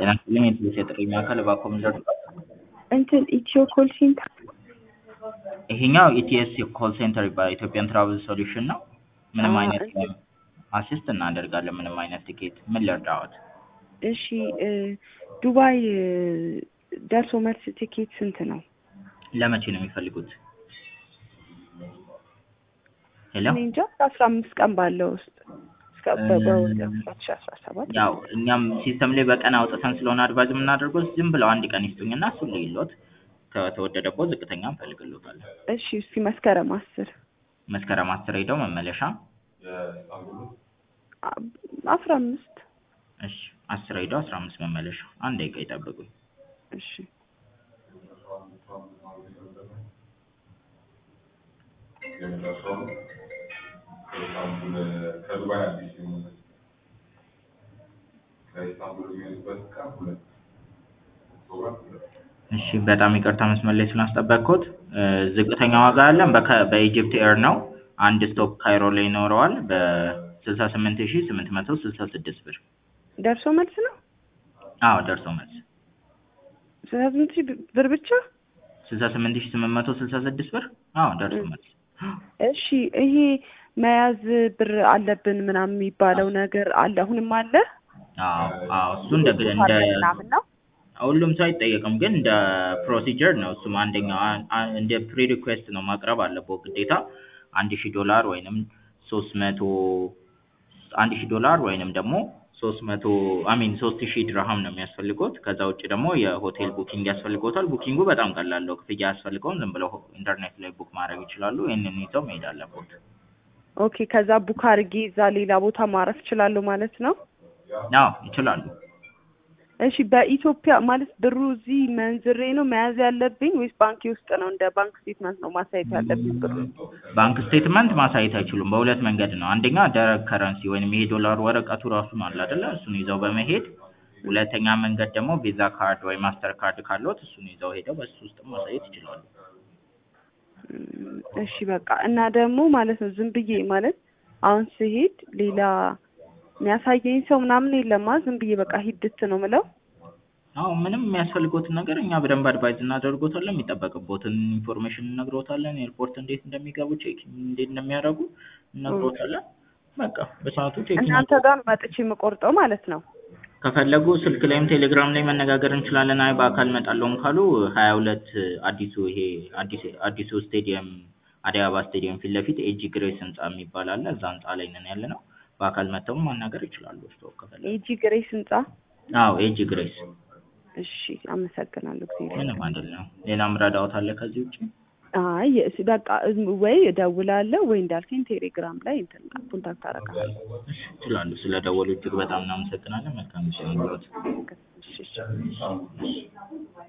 ጤና ይስጥልኝ የኢትዮ ጥሪ ማዕከል እባክዎ ምን ልርዳዎት? እንትን ኢትዮ ኮል ሴንተር ይሄኛው ኢቲኤስ ኮል ሴንተር ይባላል ኢትዮጵያን ትራቭል ሶሉሽን ነው። ምንም አዎ፣ አይነት እንትን አሲስት እናደርጋለን ምንም አይነት ቲኬት ምን ልርዳዎት? እሺ እ ዱባይ እ ደርሶ መልስ ቲኬት ስንት ነው? ለመቼ ነው የሚፈልጉት? ሄሎ እኔ እንጃ ከአስራ አምስት ቀን ባለው ውስጥ እስከ በ- በወደ ሁለት ሺ አስራ ሰባት ያው እኛም ሲስተም ላይ በቀን አውጥተን ስለሆነ አድቫይዝ የምናደርገው ዝም ብለው አንድ ቀን ይስጡኝና እሱን ልይሎት ከተወደደቦት ዝቅተኛ እንፈልግሎታለን። እሺ እስኪ መስከረም አስር መስከረም አስር ሄደው መመለሻ አ- አስራ አምስት እሺ አስር ሄደው አስራ አምስት መመለሻ አንድ ደቂቃ ይጠብቁኝ። እሺ ከኢስታንቡል ከዱባይ አዲስ የሆነ ከኢስታንቡል የሚሄዱበት ቀን ሁለት ኦክቶበር ሁለት እሺ በጣም ይቅርታ መስመር ላይ ስላስጠበቅኩት እ ዝቅተኛ ዋጋ ያለን በከ- በኢጅፕት ኤር ነው። አንድ ስቶፕ ካይሮ ላይ ይኖረዋል በስልሳ ስምንት ሺ ስምንት መቶ ስልሳ ስድስት ብር። ደርሶ መልስ ነው አዎ ደርሶ መልስ ስልሳ ስምንት ሺህ ብር ብቻ ስልሳ ስምንት ሺ ስምንት መቶ ስልሳ ስድስት ብር። አዎ ደርሶ መልስ እሺ ይሄ መያዝ ብር አለብን ምናምን የሚባለው ነገር አለ አሁንም አለ አዎ አዎ እሱ እንደ እንደ ምናምን ነው ሁሉም ሰው አይጠየቅም፣ ግን እንደ ፕሮሲጀር ነው። እሱም አንደኛው አ- አ- እንደ ፕሪ ሪኩዌስት ነው ማቅረብ አለበት ግዴታ አንድ ሺህ ዶላር ወይንም ሶስት መቶ አንድ ሺህ ዶላር ወይንም ደግሞ ሶስት መቶ አሚን ሶስት ሺህ ድርሃም ነው የሚያስፈልጎት። ከዛ ውጭ ደግሞ የሆቴል ቡኪንግ ያስፈልጎታል። ቡኪንጉ በጣም ቀላል ነው፣ ክፍያ አያስፈልገውም። ዝም ብለው ኢንተርኔት ላይ ቡክ ማድረግ ይችላሉ። ይህንን ይዘው መሄድ አለቦት። ኦኬ ከዛ ቡክ አድርጌ እዛ ሌላ ቦታ ማረፍ እችላለሁ ማለት ነው አዎ ይችላሉ። እሺ በኢትዮጵያ ማለት ብሩ እዚህ መንዝሬ ነው መያዝ ያለብኝ ወይስ ባንኪ ውስጥ ነው እንደ ባንክ ስቴትመንት ነው ማሳየት ያለብኝ ብሩ ባንክ ስቴትመንት ማሳየት አይችሉም። በሁለት መንገድ ነው። አንደኛ ደረቅ ከረንሲ ወይም ይሄ ዶላር ወረቀቱ ራሱ ነው አለ አይደለ? እሱን ይዘው በመሄድ ሁለተኛ መንገድ ደግሞ ቪዛ ካርድ ወይ ማስተር ካርድ ካለዎት እሱን ይዘው ሄደው በሱ ውስጥ ማሳየት ይችላሉ። እም፣ እሺ በቃ እና ደግሞ ማለት ነው ዝም ብዬ ማለት አሁን ስሄድ ሌላ የሚያሳየኝ ሰው ምናምን የለማ ዝም ብዬ በቃ ሂድት ነው ምለው አዎ ምንም የሚያስፈልጎትን ነገር እኛ በደንብ አድቫይዝ እናደርጎታለን። የሚጠበቅቦትን ኢንፎርሜሽን እነግሮታለን። ኤርፖርት እንዴት እንደሚገቡ ቼክ እንዴት እንደሚያደርጉ እነግሮታለን። በቃ በሰዓቱ ቼክ እናንተ ጋር መጥቼ የምቆርጠው ማለት ነው ከፈለጉ ስልክ ላይም ቴሌግራም ላይ መነጋገር እንችላለን። አይ በአካል እመጣለሁም ካሉ ሀያ ሁለት አዲሱ ይሄ አዲስ አዲሱ ስቴዲየም አዲስ አበባ ስቴዲየም ፊት ለፊት ኤጂ ግሬስ ህንጻ የሚባል አለ። እዛ ህንጻ ላይ ነን ያለ ነው። በአካል መጥተው ማናገር ይችላሉ። ስቶ ከፈለጉ ኤጂ ግሬስ ህንጻ አዎ ኤጂ ግሬስ እሺ አመሰግናለሁ ጊዜ ምንም አይደለም። ሌላም ረዳዎት አለ ከዚህ ውጭ? አይ እስ- በቃ እም- ወይ እደውላለሁ ወይ እንዳልከኝ ቴሌግራም ላይ እንትን ኮንታክት አደርጋለሁ ይችላሉ። ስለ ደወሉ እጅግ በጣም እናመሰግናለን። መልካም ጊዜ ይሁንልዎት። እሺ እሺ